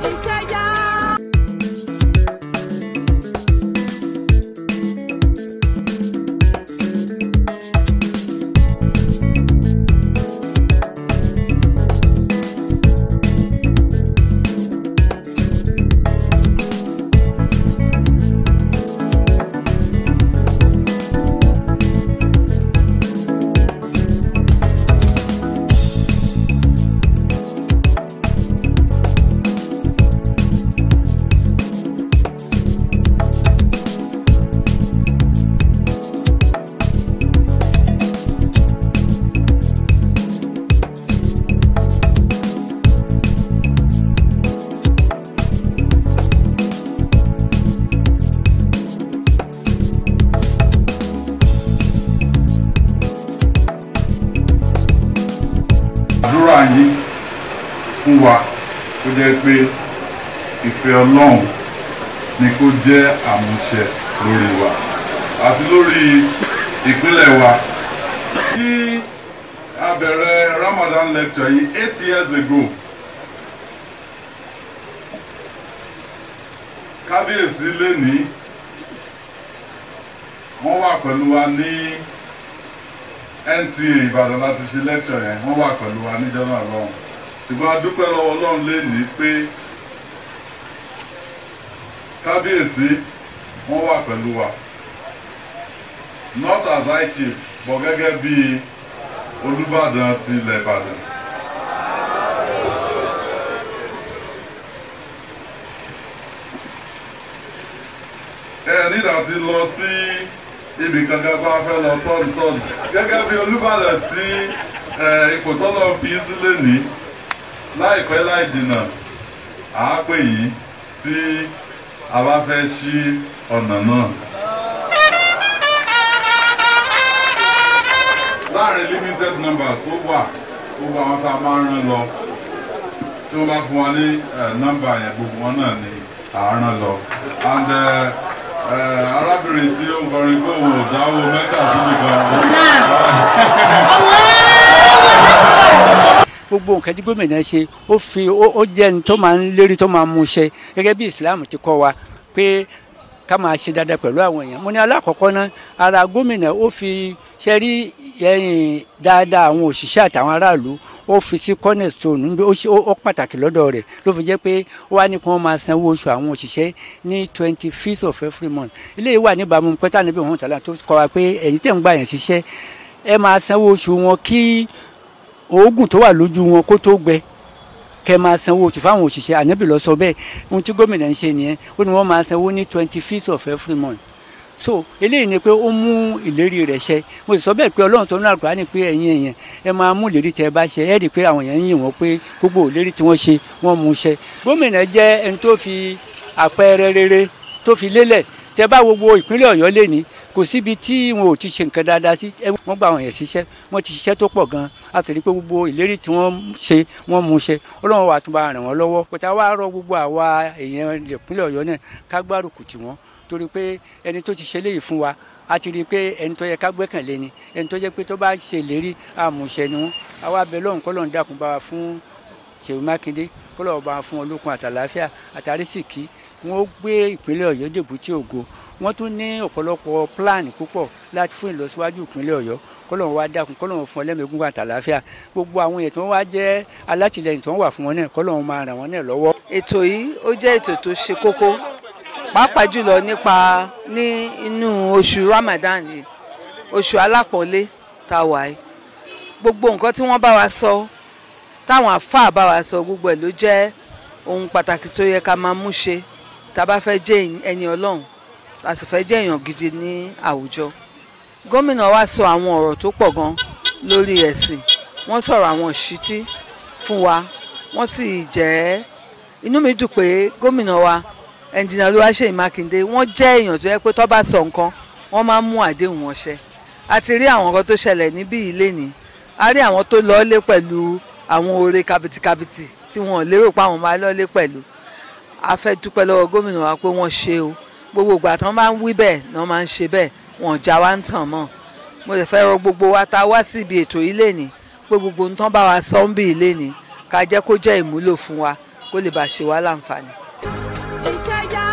iṣẹ́ yá. àdúrà yín fún wa kó jẹ́ pé ìfẹ́ ọlọ́run ni kó jẹ́ àmúṣẹ lórí wa àti lórí ìpínlẹ̀ wa. Tí a bẹ̀rẹ̀ Ramadan lecture yìí eight years ago kábíyèsí lénìí wọ́n wà pẹ̀lú wa ní NTA Ìbàdàn láti ṣe lecture yẹn wọ́n wà pẹ̀lú wa níjọ́ náà lọ́hùn ṣùgbọ́n a dúpẹ́ lọ́wọ́ Ọlọ́run lénìí pé kábíyèsí wọ́n wà pẹ̀lú wa not as high chief but gẹ́gẹ́ bí Olúbàdàn ti ilẹ̀ Ìbàdàn. ẹ nígbà tí lọ sí ibì kankan bá fẹ́ lọ tọ́ni sọ́ọ̀nù gẹ́gẹ́ bí Olúbàdàn tí ipò tọ́lọ̀ fi sílẹ̀ ní láìpẹ́ láì jìnnà àápè yìí tí a bá fẹ́ ṣí ọ̀nà náà. láàrin limited numbers ó wà gbogbo àwọn tá a máa ń rán lọ tí wọ́n bá fún wa ní nọ́mbà yẹn gbogbo wọn náà ni à ń rán lọ and uh, arábìnrin tí ó ń kọrin gbóhùn òdáwó mẹ́ta síbi kan. gbogbo nǹkan tí gómìnà ṣe ó fi ó jẹ́ ẹni tó máa ń lérí tó máa mú ṣe gẹ́gẹ́ bí Islam ti kọ́ wa pé ká máa ṣe dáadáa pẹ̀lú àwọn èèyàn mo ní alákọ̀ọ́kọ́ náà ara gómìnà ó fi ṣe rí ẹ̀yìn dáadáa àwọn òṣìṣẹ́ àtàwọn aráàlú ó fi sí cornerstone ó pàtàkì lọ́dọ̀ rẹ̀ ló fi jẹ́ pé ó wá ní kí wọ́n máa sanwó oṣù àwọn òṣìṣẹ́ ní twenty fifth of every month eléyìí wà níbàámu pẹ́tà níbi òun tàlà tó kọ́ wa pé ẹ̀yin tẹ̀ ń gbà yẹn ṣiṣẹ́ ẹ máa sanwó oṣù wọn kí oògùn tó wà lójú wọn kó tó gbẹ kẹ máa sanwó oṣù fáwọn òṣìṣẹ́ ànábì lọ sọ bẹ́ẹ̀ ohun tí gómìnà ń ṣe nìyẹn ó ní wọ́n máa sanwó ní twenty fifth of every month so eléyìí ni pé ó mú ìlérí rẹ̀ ṣẹ mo sì sọ bẹ́ẹ̀ pé ọlọ́run tó ní àgbà ni pé ẹ̀yin èèyàn ẹ máa mú ìlérí tẹ́ ẹ bá ṣe ẹ rí i pé àwọn èèyàn ń yìn wọ́n pé gbogbo ìlérí tí wọ́n ṣe wọ́n mú ṣẹ gómìnà jẹ́ ẹni tó fi àpẹẹrẹ rere tó fi lélẹ̀ tẹ́ bá gbogbo ìpínlẹ̀ ọ̀yọ́ lé ní kò síbi tí wọn ò ti ṣe nǹkan dáadáa sí wọ́n gba àwọn yẹn ṣiṣẹ́ wọ́n ti ṣiṣẹ́ tó pọ̀ gan a sì rí i pé gbogbo ìlérí tí wọ́n ṣe wọ́n mú ṣe ọlọ́run wà tún bá ràn wọ́n lọ́wọ́ kòtà wá rọ gbogbo àwa èèyàn ìpínlẹ̀ ọ̀yọ́ náà ká gbárùkù tì wọ́n torí pé ẹni tó ti ṣe léyìí fún wa a ti rí i pé ẹni tó yẹ ká gbẹ́kànlé ni ẹni tó jẹ́ pé tó bá ṣe ìlérí àmúṣẹ ni wọ́n àwa bẹ lọ́hùn kọ́ lọ́hùn dákun bá wa fún Ṣèyí Mákindé kọ́ lọ́hùn bá wa fún olókun àtàláfíà àtàrísìkí wọ́n gbé ìpínlẹ̀ ọ̀yọ́ dèbútì ògo wọ́n tún ní ọ̀pọ̀lọpọ̀ plan púpọ̀ láti fún ìlọsíwájú ìpínlẹ̀ ọ̀yọ́ kọ́lọ́run wá dákun kọ́lọ́run fún ọlẹ́mẹ̀gún àtàláfíà gbogbo àwọn èèyàn tí wọ́n wá jẹ́ alátìlẹyìn tí wọ́n wà fún wọn náà kọ́lọ́run máa ràn wọ́n náà lọ́wọ́. ètò yìí ó jẹ́ ètò tó ṣe kókó pàápàá jùlọ nípa ní inú oṣù Ramadan yìí oṣù alápọ̀nlé tá a wà yìí gbogbo nǹkan tí wọ́n bá wa sọ táwọn àfáà bá wa sọ gbogbo ẹ̀ ló jẹ́ ohun pàtàkì tó yẹ ká máa mú ṣe tá a bá fẹ́ jẹ́ ẹni ọlọ́run a sì fẹ́ jẹ́ èèyàn gidi ní àwùjọ gómìnà wa sọ àwọn ọ̀rọ̀ tó pọ̀ gan lórí ẹ̀sìn wọ́n sọ̀rọ̀ àwọn ìṣítí fún wa wọ́n sì jẹ́ inú mi dùn pé gómìnà wa ẹnjìnà Olúwaṣèyí Mákindé wọ́n jẹ́ èèyàn tó yẹ pé tó bá sọ nǹkan wọ́n máa ń mú àdéhùn wọn ṣẹ a ti rí àwọn nǹkan tó ṣẹlẹ̀ níbí ilé ni a rí àwọn tó lọ́ọ́lé pẹ̀lú àwọn oore kabitikabiti tí wọ́n lérò pé àwọn máa lọ́ọ́lé pẹ̀lú a fẹ́ dúpẹ́ lọ́wọ́ gómìnà wa pé wọ́n ṣe o gbogbo ìgbà tí wọ́n bá ń wí bẹ́ẹ̀ ni wọ́n máa ń ṣe bẹ́ẹ̀ wọn ò já wa ń tàn mọ́ mo sì fẹ́ rọ gbogbo wa tá a wá síbi ètò ilé ni pé gbogbo nǹkan bá wa sọ ń bí ilé ni ká jẹ́ kó jẹ́ ìmúlò fún wa kó lè bàa ṣe wá láǹfààní. iṣẹ́ yá